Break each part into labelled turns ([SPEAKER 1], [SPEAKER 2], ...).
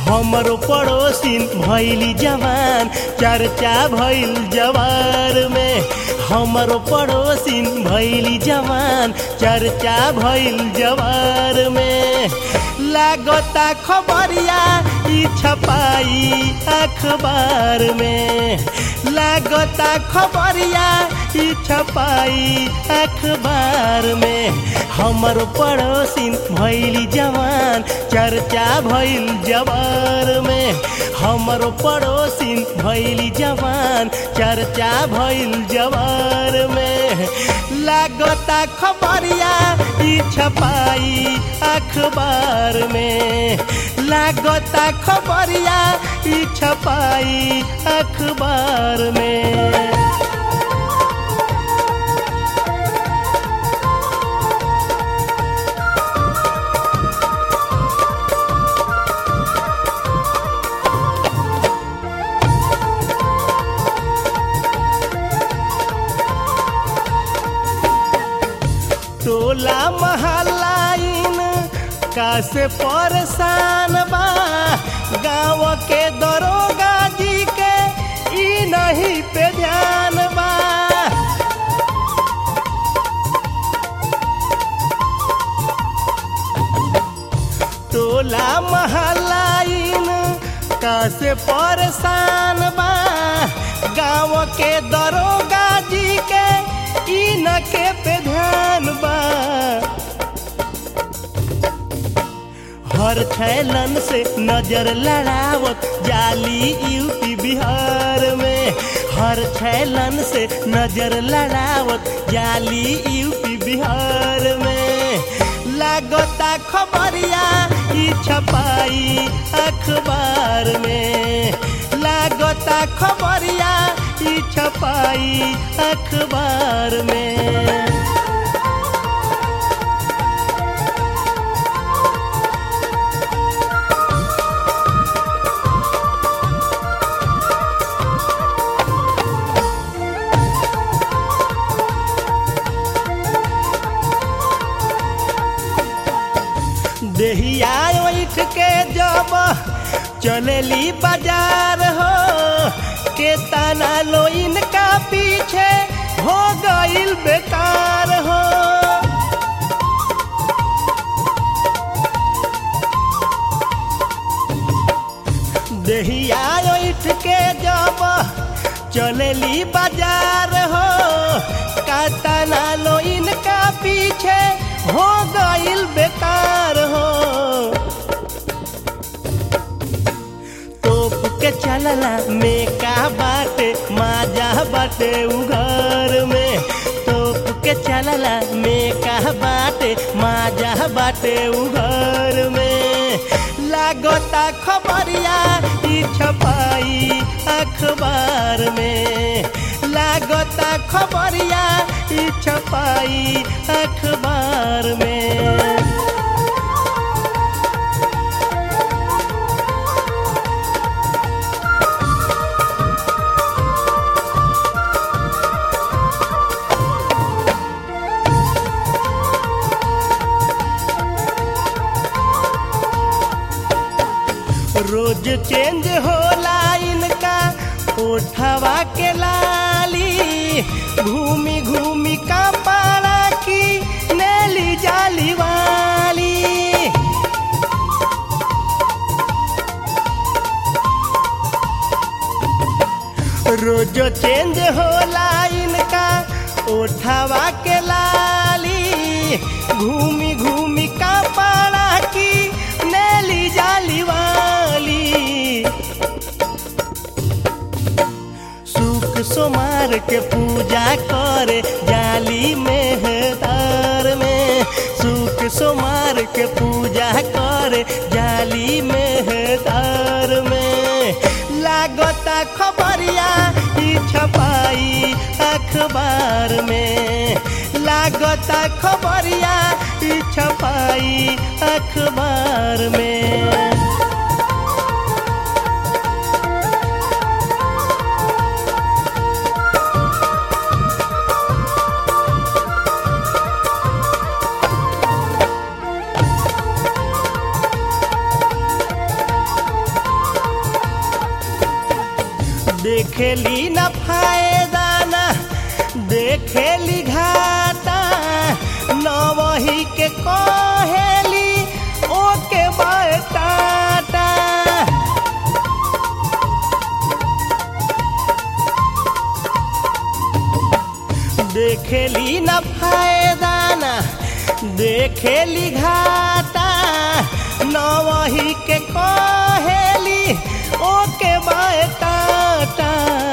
[SPEAKER 1] हमरो पड़ोसिन भैली जवान चर्चा भइल जवार में हमरो पड़ोसिन भैली जवान चर्चा भइल जवार में लागता खबरिया ई छपाई अखबार में लागता खबरिया ई छपाई अखबार में हमर पड़ोसिन भैली जवान चर्चा भइल जवार में हमर पड़ोसिन भैली जवान चर्चा भइल जवार में लागता खबरिया ई छपाई अखबार में लागता खबरिया ई छपाई अखबार में टोला महलाइन कासे परेशान बा गाँव के दरोगा जी के ई नहीं पे ध्यान बा टोला महलाइन कासे परेशान बा गाँव के दरोगा जी के ई न के पे ध्यान बा हर छैलन से नजर लड़ावत जाली यूपी बिहार में हर छैलन से नजर लड़ावत जाली यूपी बिहार में लागता खबरिया ई छपाई अखबार में लागता खबरिया ई छपाई अखबार में देहिया उठ के जब चलेली बाजार हो के तना लो इनका पीछे हो गईल बेकार हो देहिया उठ के जब चलेली बाजार हो का तना लो इनका पीछे हो गईल बेकार हो तोप के चलला में का बाटे माजा बाटे उघर में तोप के चलला में का बाटे माजा बाटे उघर में लागता खबरिया ई छपाई अखबार में लागता खबरिया ई छपाई अखबार में रोज चेंज होला इनका उठवा के लाली घूमी घूमी का पारा की नेली जाली वाली रोज चेंज होला इनका उठवा के लाली घूमी घूमी का पारा की नेली जाली वाली सुख सोमार के पूजा करे जाली मेहदार में सुख सोमार के पूजा करे जाली मेहदार में लागता खबरिया ई छपाई अखबार में लागता खबरिया ई छपाई अखबार में देखेली न फायदा ना देखेली घाटा न वही के कहेली ओके बाय टाटा देखेली न फायदा ना देखेली घाटा न वही के कहेली ओके बाय टाटा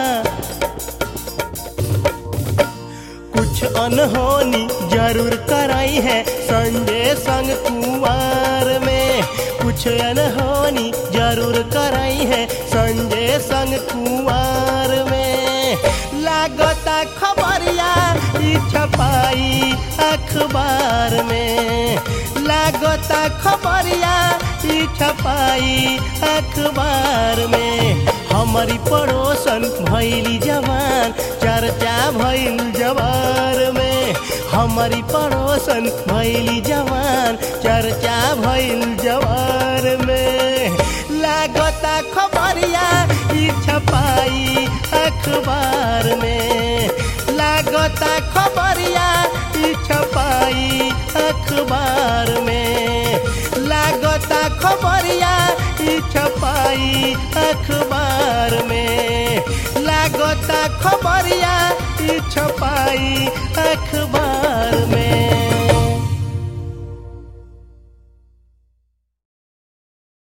[SPEAKER 1] कुछ अनहोनी जरूर कराई है संजय संग कुमार में कुछ अनहोनी जरूर कराई है संजय संग कुमार में लागता खबरिया ई छपाई अखबार में लागता खबरिया ई छपाई अखबार में हमारी पड़ोसन भैली जवान चर्चा भैल जवार में हमारी पड़ोसन भैली जवान चर्चा भैल जवार में लागता खबरिया ई छपाई अखबार में लागता खबरिया ई छपाई अखबार में लागता खबरिया ई छपाई अखबार में लागता खबरिया ई छपाई अखबार